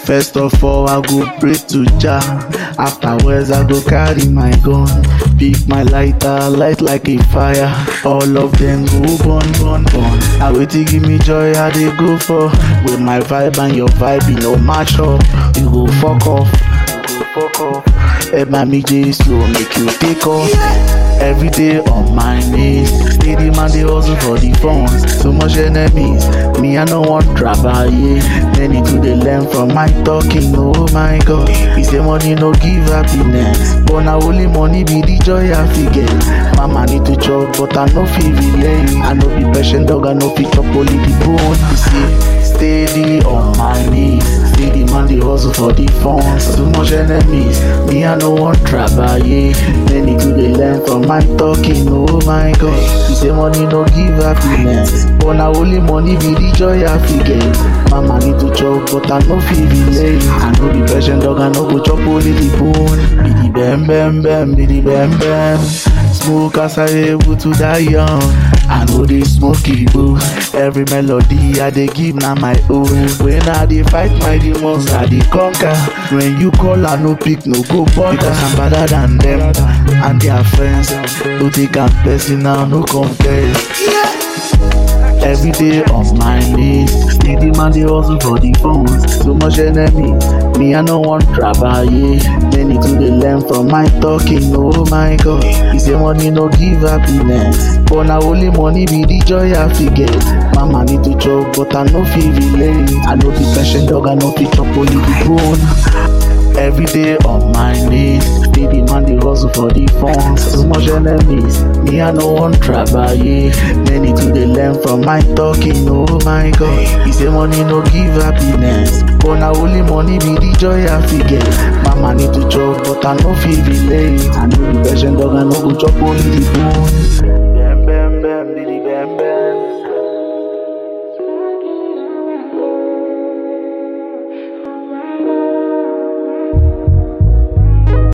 First of all, I go pray to Jah. Afterwards, I go carry my gun. Pick my lighter, light like a fire. All of them go burn, burn, burn. I wait to give me joy, I dey go for. With my vibe and your vibe, you no match up. You go fuck off. You go fuck off. Hey, mommy J slow, make you take off. Every day on my knees, steady man they hustle for the funds. So much enemies, me I no want trouble, yeah. Many to they learn from my talking, oh my God. He say money no give happiness, but now only money be the joy I forget. Mama need to chop, but I no feel relay. I no be patient dog, I no fit chop only the bone. You see, steady on my knees, steady man they hustle for the funds. Too much enemies, me I no want trouble, yeah. Many to they learn from my talking, oh my God. He say money no give happiness, but now only money be the joy I forget. Mama need to chop, but I no feel relay. I no be patient dog, I no go chop only the bone. Be the bam bam bam, be the bam bam. Smoke as I able to die young. I know they smoke boo. Every melody I dey give na my own. When I dey fight my demons, I dey conquer. When you call, I no pick, no go bother. Because I'm better than them and their friends. No take am personal, no compare. Every day on my knees, steady man they hustle for the phones. So much enemies, me I no want trouble, yeah. Many to they learn from my talking, oh my God. He say money no give happiness, but now only money be the joy I forget. Mama need to chop, but I no feel relate. I know the patient dog, I know fit chop only the bone. Every day on my knees, steady man they hustle for the funds. So much enemies, me I no want trouble, yeah. Many to they learn from my talking, oh my God. He say money no give happiness, but now only money be the joy I forget. Mama need to chop, but I no feel relate. I know the patient dog, I no go chop only the bone.